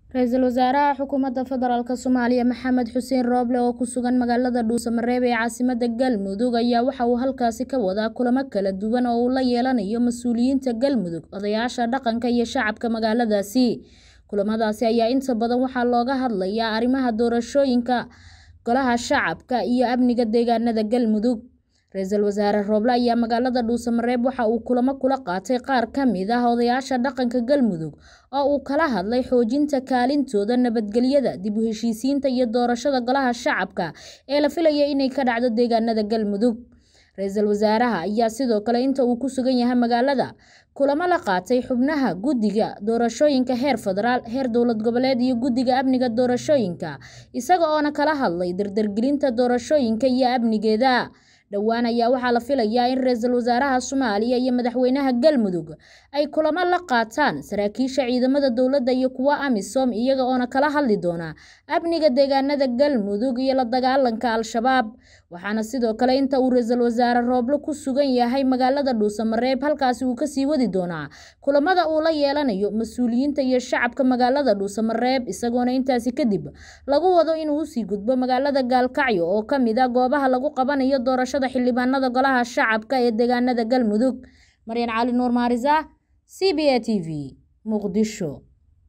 Ra'iisul Wasaaraha Xukuumadda Federaalka Soomaaliya Maxamed Xuseen Roble oo ku sugan magaalada Dhuusamareeb ee caasimadda Galmudug ayaa waxa uu halkaasi ka wadaa kulamo kala duwan oo uu la yeelanayo mas'uuliyiinta Galmudug, odayaasha dhaqanka iyo shacabka magaaladaasi. Kulamadaasi ayaa inta badan waxaa looga hadlayaa arrimaha doorashooyinka, golaha shacabka, iyo amniga deegaanada Galmudug. Ra'iisul Wasaare Roble ayaa magaalada Dhuusamareeb waxa uu kulamo kula qaatay qaar ka mid ah odayaasha dhaqanka Galmudug oo uu kala hadlay xoojinta kaalintooda nabadgelyada, dib u heshiisiinta iyo doorashada golaha shacabka ee la filayo inay ka dhacdo deegaanada Galmudug. Ra'iisul Wasaaraha ayaa sidoo kale inta uu ku sugan yahay magaalada, kulamo la qaatay xubnaha Guddiga Doorashooyinka heer federaal, heer dowlad goboleed iyo Guddiga Amniga Doorashooyinka, isaga oo kala hadlay dardargelinta doorashooyinka iyo amnigeeda. Dhowaan ayaa waxaa la filayaa in Ra'iisul Wasaaraha Soomaaliya iyo Madaxweynaha Galmudug ay kulamo la qaataan saraakiisha ciidamada dowladda iyo kuwa AMISOM iyaga oo kala hadli doona amniga deegaanada Galmudug iyo la dagaalanka Al-shabaab. Waxaana sidoo kale inta uu Ra'iisul Wasaare Roble ku sugan yahay magaalada Dhuusamareeb halkaasi uu kasii wadi doonaa kulamada uu la yeelanayo mas'uuliyiinta iyo shacabka magaalada Dhuusamareeb isagoona intaasi kadib lagu wado inuu usii gudbo magaalada Gaalkacyo oo ka mid ah goobaha lagu qabanayo doorashada xildhibaanada golaha shacabka ee deegaanada Galmudug. Maryan Cali Nuur Maariisa, CBA TV, Muqdisho.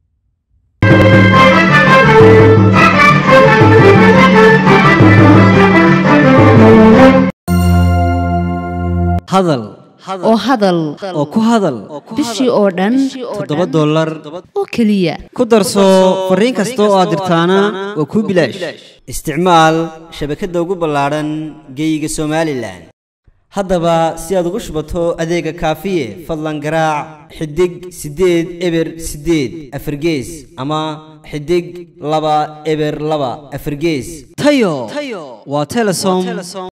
hadal oo hadal oo ku hadal bishii oo dhan toddoba dollar oo keliya ku darso fariin kasta oo aad dirtaana waa kuu bilaash isticmaal shabakadda ugu ballaadhan geeyiga somalilan haddaba si aad ugu shubato adeega kaafiye fadlan garaac xidig siddeed eber siddeed afargees ama xidig laba eber laba afargees tayo waa telesom